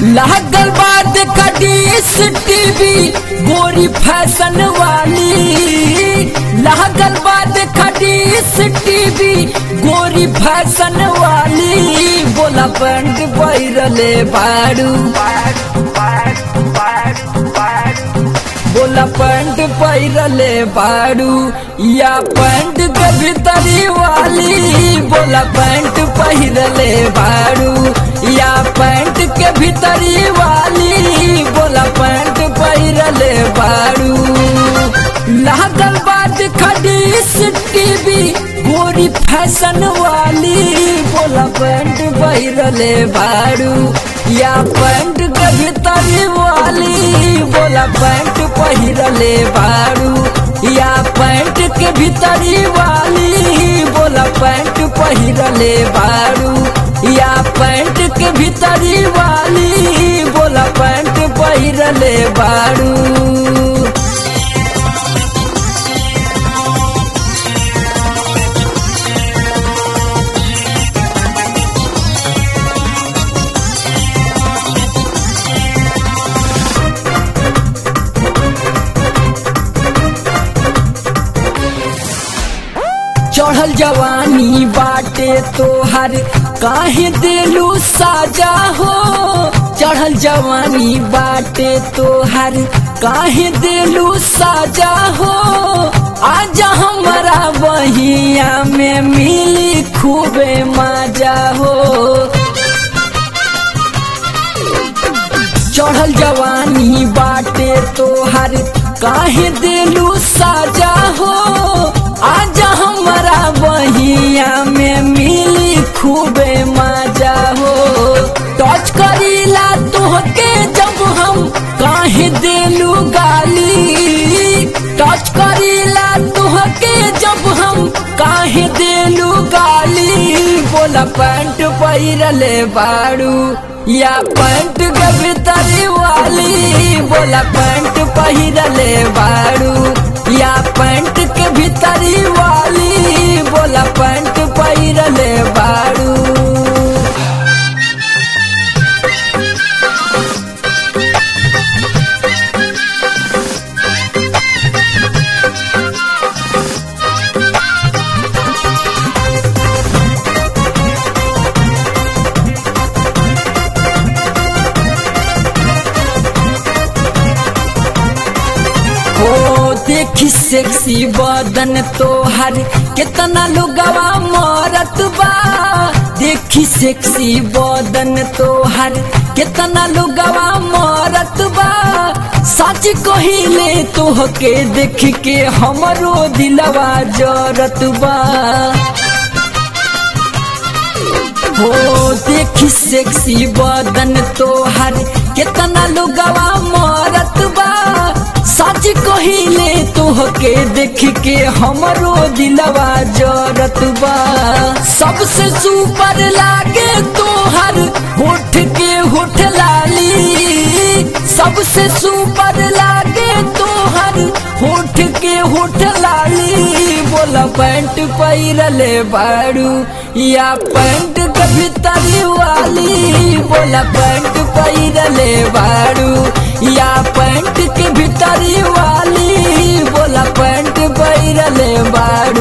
लागल बाद कटीस टीवी गोरी फैशन वाली लागल बाद कटीस टीवी गोरी फैशन वाली बोला पंड बैरले बाड़ू बोला पंड पैरले बाड़ू या पंड के भीतरी वाली बोला पैंट पहिरले बाड़ू या पैंट के भीतरी वाली बोला पैंट पहिरले बाड़ू लागल बाद खडीस टीवी गोरी फैशन वाली बोला पैंट पहिरले बाड़ू या पैंट के भीतरी वाली बोला पैंट पहिरले बाड़ू या पैंट के भीतरी वाली बोला पैंट पहिरले बाड़ू या पैंट के भीतरी वाली बोला पैंट पहिरले बाड़ू चढ़ल जवानी बाटे तोहर काहे दिलू साजा हो चढ़ल जवानी बाटे तोहर काहे दिलू साजा हो आजा हमारा बहिया में मिली खूबे मजा हो चढ़ल जवानी बाटे तोहर काहे दिलू साजा हो आजा हमारा बहिया में मिली खूबे मजा हो टच करीला तोहके जब हम काहे दिलू गाली टच करीला तोहके जब हम काहे दिलू गाली बोला पैंट पहिरले बाड़ू या पैंट के भीतरी वाली बोला पैंट पहिरले बाड़ू या पैंट के भीतरी वाली बोला पैंट पहिरले बाड़ू हो देखी सेक्सी बदन तोहर कितना लुगवा मरत बा देखी सेक्सी बदन तोहर कितना लुगवा मरत बा सच कहिले तोहके देख के हमरो दिलवा जरत बा हो देखी सेक्सी बदन तोहर कितना लुगवा मरत बा सच कहिले तोहके देख के हमरो दिलवा जरत बा सबसे सुपर लागे तोहर होठ के होठ लाली सबसे सुपर लागे तोहर होठ के होठ लाली बोला पैंट पैरले बाड़ू या पैंट के भीतरी वाली बोला पैंट पैरले बाड़ू या पैंट के भीतरी वाली बोला पैंट पैरले बाड़ू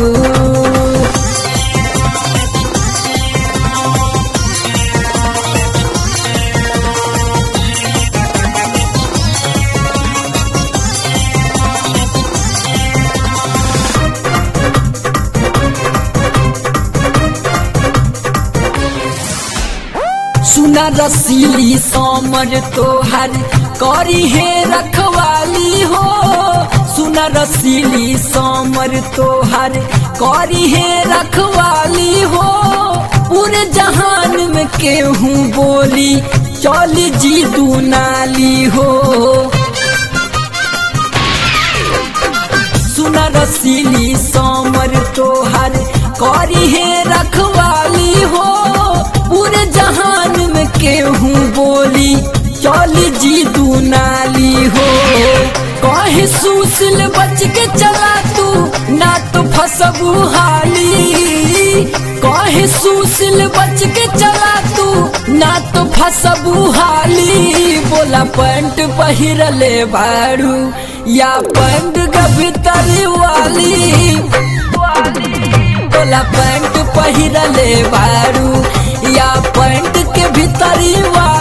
सुना रसीली समर तोहर करी है रखवाली हो सुना रसीली समर तोहर करी है रखवाली हो पूरे जहान में केहू बोली चली जी दू नाली हो सुना रसीली समर तोहर करी है रखवाली हो पूरे जहान में केहू बोली चली जी दू नाली हो कहे सुशील बच के चला तू ना तो फसबू हाली कहे सुशील बच के चला तू ना तो फसबू हाली बोला पैंट पहिरले बारू या पैंट के भीतर वाली बोला पैंट पहिरले बारू या पैंट के भीतर वाली